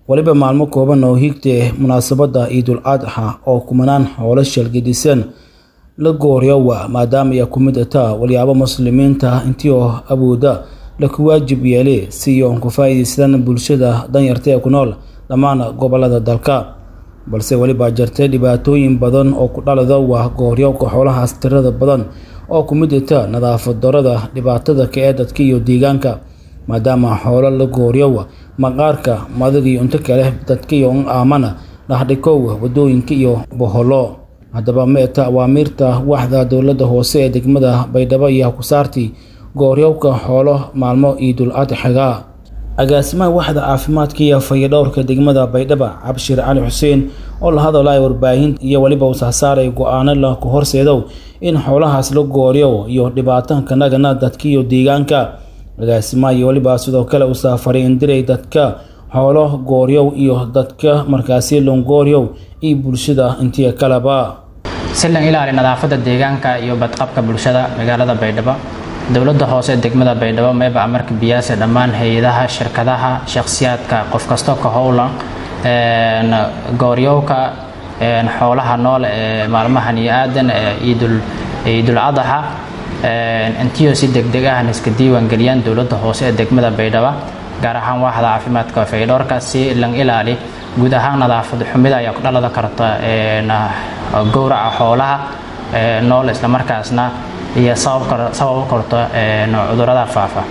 weliba maalmo kooban oo higtay munaasabadda ciidul adxa oo kumanaan xoolo shalgidisan la gooryowa maadaama ay ku mid taa walyaabo muslimiinta intii oo awooda laku waajib yeelay si oon ku faa'iidaystaan bulshada danyarta ee ku nool dhammaan gobolada dalka balse welibaa jirtay dhibaatooyin badan oo ku dhalada waa gooryowka xoolahaas tirada badan oo ku mid ita nadaafad darada dhibaatada ka ee dadka iyo deegaanka maadaama xoolo la gooryowa maqaarka madag iyo inta kale dadka iyo aamana dhaxdhikow wadooyinka iyo boholo haddaba meeta awaamiirta waaxda dowladda hoose ee degmada baydhabo iyo ku saartay gooryowka xoolo maalmo ciidul adxiga agaasimaha waaxda caafimaadka iyo fayadhowrka degmada baydhaba cabshir cali xuseen oo la hadalaya warbaahinta iyo weliba usahsaaray go-aano la ku horseedow in xoolahaas la gooryow iyo dhibaatanka nagana dadka iyo deegaanka agaasimaha iyo weliba sidoo kale usaa fariindiray dadka xoolo gooryow iyo dadka markaasi longooryow iyo bulshada intii kaleba si lan ilaali nadaafadda deegaanka iyo badqabka bulshada magaalada baydhabo dowladda hoose degmada baydhabo meeba amarka biyaase dhammaan hay-adaha shirkadaha shakhsiyaadka qof kastoo ka howlan gooryowka xoolaha nool ee maalmahan iyo aadan ciidul ciidul adaxa intiyo si degdeg ahna iska diiwaangeliyaan dowladda hoose ee degmada baydhabo gaar ahaan waaxda caafimaadka faydhoorka si lan ilaali guud ahaan nadaafad xumida ayaa ku dhalada karta gowraca xoolaha nool islamarkaasna iyo sabab karto cudurada faafa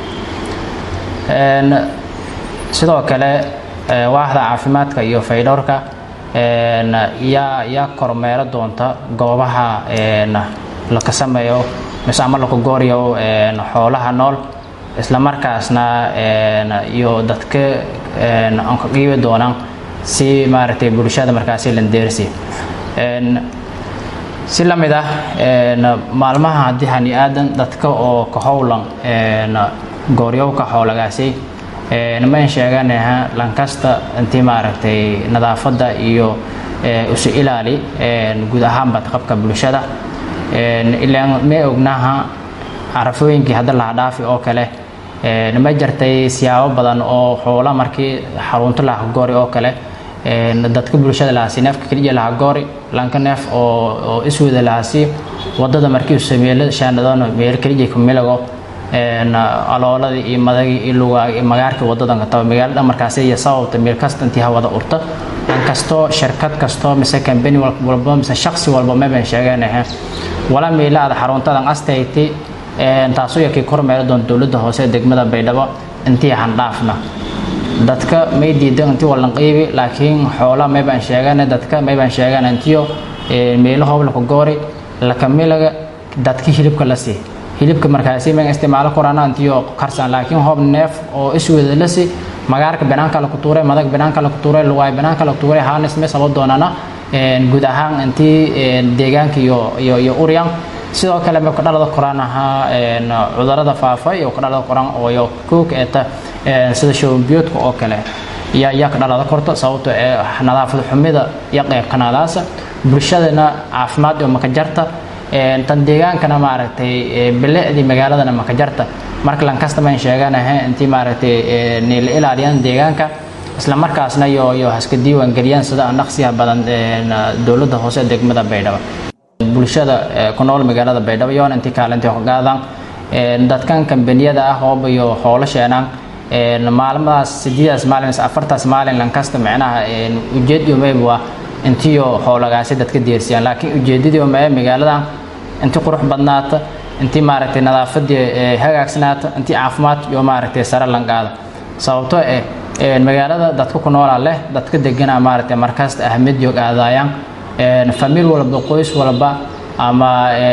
sidoo kale waaxda caafimaadka iyo faydhowrka yaa yaa kormeero doonta goobaha laka sameeyo mise ama laku gooryo xoolaha nool islamarkaasna iyo dadka aan ka qiibi doonaan si maaragtay bulshada markaasi landeersi si la mid ah maalmaha haddii hani aadan dadka oo ka howlan gooryowka xoolagaasi mayn sheeganaha lankasta intii maaragtay nadaafadda iyo isu ilaali guud ahaan badqabka bulshada ilaan may ognaha carafooyinkii hadda laha dhaafi oo kale ma jirtay siyaabo badan oo xoola markii xarunto laha goori oo kale dadka bulshada lahasi neefka keliya laha goori lanka neef oo iswada lahasi wadada markii sameelo shaanadona meel keliya ku milago alooladii iyo madagii iyo lugaa iyo magaarkii wadadan kataba magaalada markaasi iyo sababta meel kasta intii hawada urta dhan kastoo shirkad kastoo mise kambani walba mise shaksi walba maban sheeganahe wala meelaada xaruntadan astayti taasoo yakii kormeeri doonta dowladda hoose ee degmada baydhabo intii handhaafna dadka may diidan intii walan qiibi laakiin xoola maybaan sheegana dadka maybaan sheegana intiyo meelo hoob laka goori laka milaga dadka hilibka la sii hilibka markaasi maga isticmaalo korana intiyo karsan laakiin hoob neef oo iswada la sii magaarka banaanka laku tuuray madag banaanka laku tuuray luwaay banaanka laku tuuray haanis may sabo doonana guud ahaan intii deegaanka iyo iyo iyo uryan sidoo kale ma kadhalada koraan ahaa cudurada faafa iyo kadhalada koraan ooyo koog eeta sida shawambiyoodka oo kale yaa yaa ka dhalada korto sababto ee nadaafad xumida iyo qeybkanaadaasa bulshadana caafimaad iyo makajarta tan deegaankana maaragtay bilicdii magaaladana makajarta marka lankasta mayn sheeganahe intii maaragtay la ilaaliyaan deegaanka isla markaasna iyo iyo haska diiwaan geliyaan sida aan dhaqsiyaha badan dowladda hoose degmada baydhabo bulshada ku nool magaalada baydhabo yoona intii kaalintii hogaadan dadkan kambaniyada ah hooba iyo howlo sheenaan maalmadaas sideedaas maalin mise afartaas maalin lankasta micnaha ujeed iyo mayb waa intiyo howlagaasi dadka deersiyaan laakiin ujeedadii mae magaaladan intii qurux badnaata intii maaragtay nadaafadii hagaagsanaata intii caafimaad iyo maaragtay sare lanqaada sababtoo eh magaalada dadka ku noolaa leh dadka degana maaragtay markasta ahmid iyo aadaayaan famiil walba qoys walba ama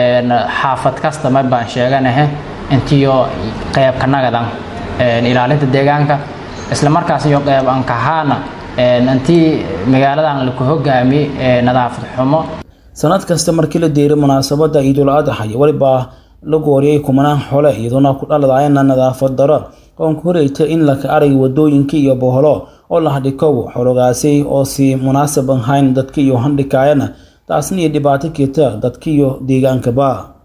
xaafad kasta ma baan sheeganahe intiyo qeybka nagadan ilaalinta deegaanka isla markaas iyo qeyb ankahaana intii magaaladan laku hogaami nadaafad xumo sanad kasta markii la deeray munaasabadda ciidul adxa iyo welibaa la gooriyay kumanaan xole iyadoona ku dhaladayana nadaafad daro oon ku horeyta in laka arag wadooyinka iyo boholo oo la hadhikow xologaasi oo si munaasab ahayn dadka iyo handhikaayana taasna iyo dhibaato keeta dadka iyo deegaankaba